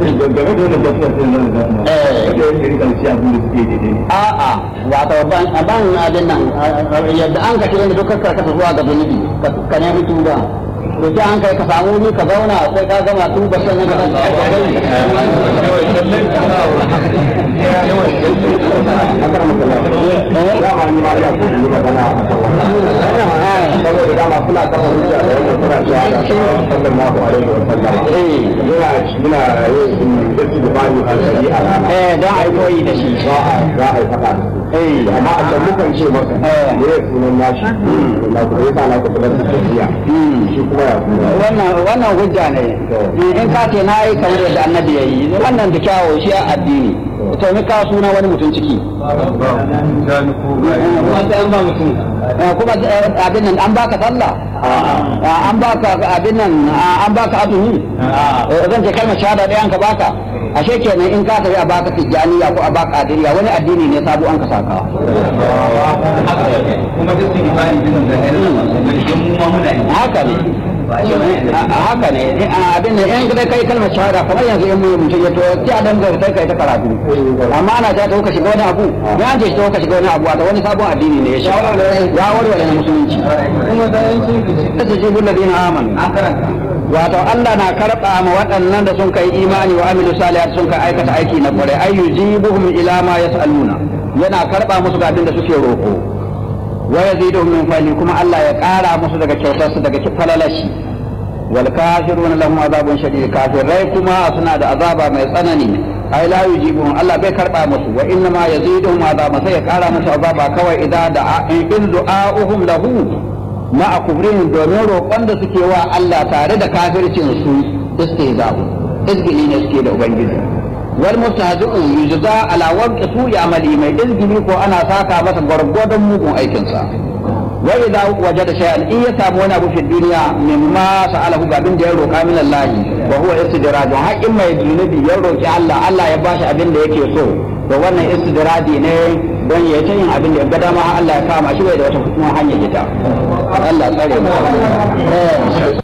game da wannan gaskiya sai nan da kuma Eh. da yake rika ci abin da suke daidai a'a wato ban ban abin nan yadda an ka kira duk ka kasa zuwa ga zunubi ka- ka nemi tuba to sai an kai ka samu wuri ka zauna sai ka gama tuba sannan ka san dama ni ma ya so yi magana a kan wannan saboda dama suna kafa hujja da wannan suna cewa da sallallahu alaihi wa sallam yana yana yin gaci da bani alheri a rana eh don a yi koyi da shi za a za a yi faɗa da su eh amma a can mukan ce maka Eh. ne ya sunan nashi na kuma yasa na kuma da tafiya shi kuma ya kuma wannan wannan hujja ne in ka ce na yi kamar yadda annabi ya yi wannan da kyawo shi a addini to mi ka suna wani mutum ciki Eh, kuma eh, abin nan an baka sallah Ah, an baka abin nan ah, an baka azumi Eh, zan ce kalmar shahada ɗaya an ka baka ashe kenan in ka tafi a baka tijjaniya ko a baka adiriya wani addini ne sabo an ka saka kuma duk sun yi bani jinin da ɗaya da mu ma muna yi haka ne A- haka ne A- abin nan in dai kai kalmar shahada kamar yanzu in mutum ya to sai a danga sai kai ta karatu amma ana ta to ka shiga wani abu ya an ce to ka shiga wani abu wato wani sabon addini ne ya shiga ya warware na musulunci kuma da yankin da ta jibu ladina amanu an karanta wato Allah na karɓa ma waɗannan da sun kai imani wa amilu salihat sun kai aikata aiki na kwarai ay yujibuhum ila ma yas'aluna yana karɓa musu ga abin da suke roƙo wa yaziduhum min fadli kuma Allah ya ƙara musu daga kyautarsu daga falalashi wal kafiruna lahum azabun shadid kafirai kuma suna da azaba mai tsanani ai la yujibuhum Allah bai karɓa musu wa inna ma yaziduhum azaba sai ya ƙara musu azaba kawai idan da in du'a'uhum lahu ma a kubrin domin roƙon da suke wa Allah tare da kafircin su istihza'u izgili ne suke da ubangiji wal mustahzi'un yujza ala waqti su'i amali mai izgili ko ana saka masa gwargwadon mugun aikin sa wa idza wajada shay'an in ya samu wani abu fi duniya mimma sa'alahu ga abin da ya roƙa min Allah wa huwa istidrajun haƙin mai zunubi ya roƙi Allah Allah ya bashi abin da yake so to wannan istidradi ne don ya ta yin abin da ya ga dama Allah ya kama shi bai da wata hanyar ita Allah tsare mu